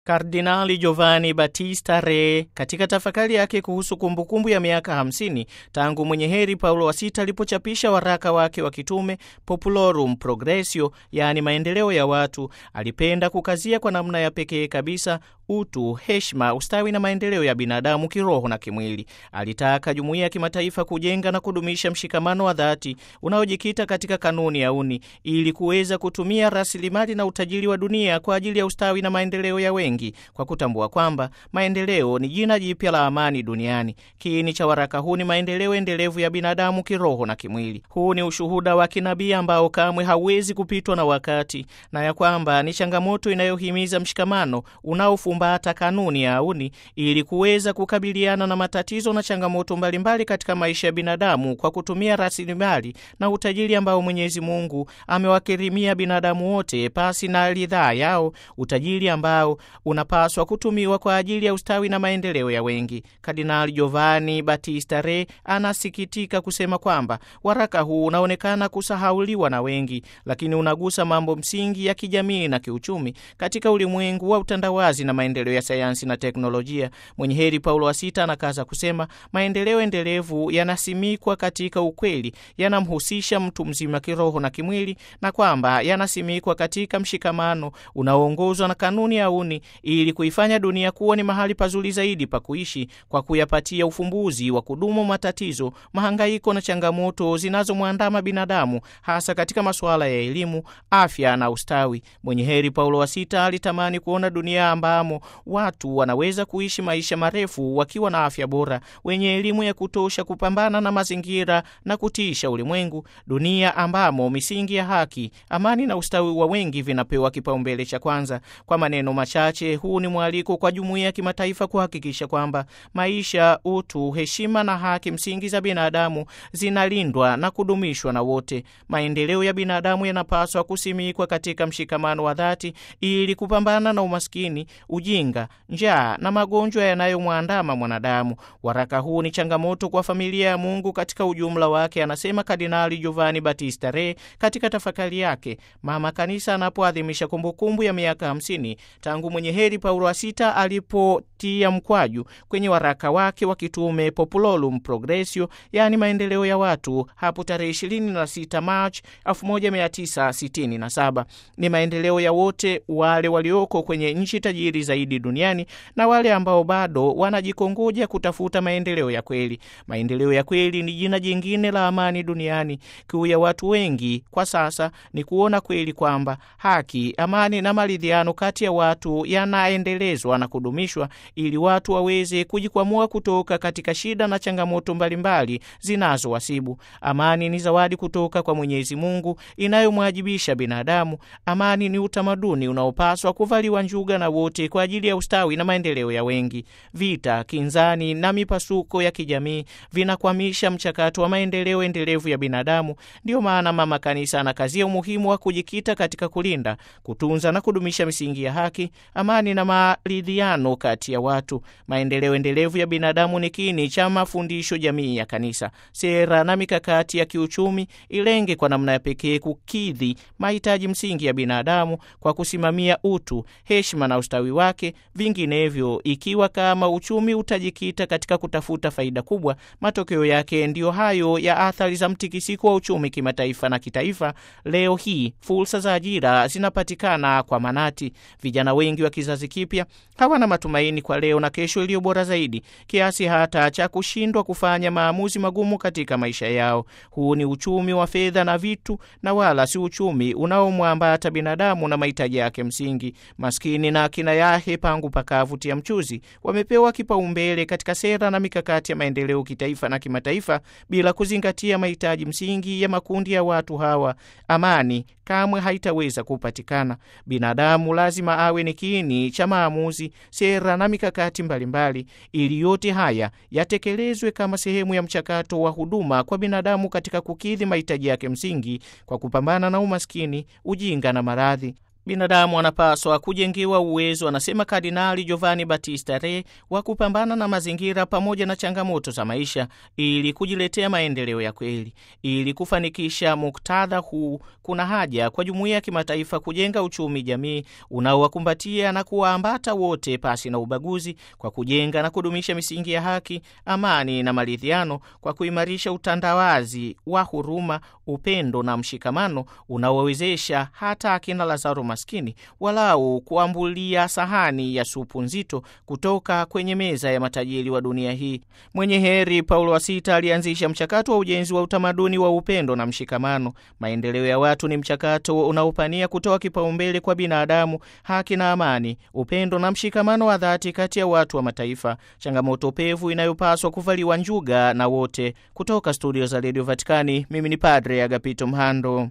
Kardinali Giovanni Battista Re katika tafakari yake kuhusu kumbukumbu ya miaka 50 tangu mwenye heri Paulo wa sita alipochapisha waraka wake wa kitume Populorum Progressio, yaani maendeleo ya watu, alipenda kukazia kwa namna ya pekee kabisa utu, heshima, ustawi na maendeleo ya binadamu kiroho na kimwili. Alitaka jumuiya ya kimataifa kujenga na kudumisha mshikamano wa dhati unaojikita katika kanuni ya uni ili kuweza kutumia rasilimali na utajiri wa dunia kwa ajili ya ustawi na maendeleo ya wengi, kwa kutambua kwamba maendeleo ni jina jipya la amani duniani. Kiini cha waraka huu ni maendeleo endelevu ya binadamu kiroho na kimwili. Huu ni ushuhuda wa kinabii ambao kamwe hauwezi kupitwa na wakati, na ya kwamba ni changamoto inayohimiza mshikamano unaofumba kanuni ya auni ili kuweza kukabiliana na matatizo na changamoto mbalimbali katika maisha ya binadamu kwa kutumia rasilimali na utajiri ambao Mwenyezi Mungu amewakirimia binadamu wote pasi na ridhaa yao, utajiri ambao unapaswa kutumiwa kwa ajili ya ustawi na maendeleo ya wengi. Kardinali Giovanni Battista Re anasikitika kusema kwamba waraka huu unaonekana kusahauliwa na wengi, lakini unagusa mambo msingi ya kijamii na kiuchumi katika ulimwengu wa utandawazi na maendeleo ya sayansi na teknolojia. Mwenye heri Paulo wa sita anakaza kusema maendeleo endelevu yanasimikwa katika ukweli, yanamhusisha mtu mzima kiroho na kimwili, na kwamba yanasimikwa katika mshikamano unaoongozwa na kanuni ya uni, ili kuifanya dunia kuwa ni mahali pazuri zaidi pa kuishi, kwa kuyapatia ufumbuzi wa kudumu matatizo, mahangaiko na changamoto zinazomwandama binadamu, hasa katika masuala ya elimu, afya na ustawi. Mwenye heri Paulo wa sita alitamani kuona dunia ambamo watu wanaweza kuishi maisha marefu wakiwa na afya bora, wenye elimu ya kutosha kupambana na mazingira na kutiisha ulimwengu, dunia ambamo misingi ya haki, amani na ustawi wa wengi vinapewa kipaumbele cha kwanza. Kwa maneno machache, huu ni mwaliko kwa jumuiya ya kimataifa kuhakikisha kwamba maisha, utu, heshima na haki msingi za binadamu zinalindwa na kudumishwa na wote. Maendeleo ya binadamu yanapaswa kusimikwa katika mshikamano wa dhati ili kupambana na umaskini ujinga, njaa na magonjwa yanayomwandama mwanadamu. Waraka huu ni changamoto kwa familia ya Mungu katika ujumla wake, anasema Kardinali Giovanni Battista Re katika tafakari yake mama kanisa anapoadhimisha kumbukumbu ya miaka hamsini tangu mwenye heri Paulo wa sita alipotia mkwaju kwenye waraka wake wa kitume Populorum Progressio, yaani maendeleo ya watu, hapo tarehe 26 Machi 1967. Ni maendeleo ya wote wale walioko kwenye nchi tajiri zaidi duniani na wale ambao bado wanajikongoja kutafuta maendeleo ya kweli. Maendeleo ya kweli ni jina jingine la amani duniani. Kiu ya watu wengi kwa sasa ni kuona kweli kwamba haki, amani na maridhiano kati ya watu yanaendelezwa na kudumishwa ili watu waweze kujikwamua kutoka katika shida na changamoto mbalimbali zinazowasibu. Amani ni zawadi kutoka kwa Mwenyezi Mungu inayomwajibisha binadamu. Amani ni utamaduni unaopaswa kuvaliwa njuga na wote kwa ajili ya ustawi na maendeleo ya wengi. Vita, kinzani na mipasuko ya kijamii vinakwamisha mchakato wa maendeleo endelevu ya binadamu. Ndiyo maana Mama Kanisa anakazia umuhimu wa kujikita katika kulinda, kutunza na kudumisha misingi ya haki, amani na maridhiano kati ya watu. Maendeleo endelevu ya binadamu ni kiini cha mafundisho jamii ya Kanisa. Sera na mikakati ya kiuchumi ilenge kwa namna ya pekee kukidhi mahitaji msingi ya binadamu kwa kusimamia utu, heshima na ustawi wake. Vinginevyo, ikiwa kama uchumi utajikita katika kutafuta faida kubwa, matokeo yake ndiyo hayo ya athari za mtikisiko wa uchumi kimataifa na kitaifa. Leo hii fursa za ajira zinapatikana kwa manati. Vijana wengi wa kizazi kipya hawana matumaini kwa leo na kesho iliyo bora zaidi, kiasi hata cha kushindwa kufanya maamuzi magumu katika maisha yao. Huu ni uchumi wa fedha na vitu, na wala si uchumi unaomwambata binadamu na mahitaji yake msingi. Maskini na akina yahe pangu pakavutia mchuzi wamepewa kipaumbele katika sera na mikakati ya maendeleo kitaifa na kimataifa, bila kuzingatia mahitaji msingi ya makundi ya watu hawa. Amani kamwe haitaweza kupatikana. Binadamu lazima awe ni kiini cha maamuzi, sera na mikakati mbalimbali, ili yote haya yatekelezwe kama sehemu ya mchakato wa huduma kwa binadamu katika kukidhi mahitaji yake msingi kwa kupambana na umaskini, ujinga na maradhi. Binadamu anapaswa kujengiwa uwezo, anasema Kardinali Giovanni Battista Re, wa kupambana na mazingira pamoja na changamoto za maisha ili kujiletea maendeleo ya kweli. Ili kufanikisha muktadha huu, kuna haja kwa jumuiya ya kimataifa kujenga uchumi jamii unaowakumbatia na kuwaambata wote pasi na ubaguzi, kwa kujenga na kudumisha misingi ya haki, amani na maridhiano, kwa kuimarisha utandawazi wa huruma, upendo na mshikamano unaowezesha hata akina Lazaro maskini walau kuambulia sahani ya supu nzito kutoka kwenye meza ya matajiri wa dunia hii. Mwenye heri Paulo wa Sita alianzisha mchakato wa ujenzi wa utamaduni wa upendo na mshikamano. Maendeleo ya watu ni mchakato unaopania kutoa kipaumbele kwa binadamu, haki na amani, upendo na mshikamano wa dhati kati ya watu wa mataifa, changamoto pevu inayopaswa kuvaliwa njuga na wote. Kutoka studio za redio Vatikani, mimi ni Padre Agapito Mhando.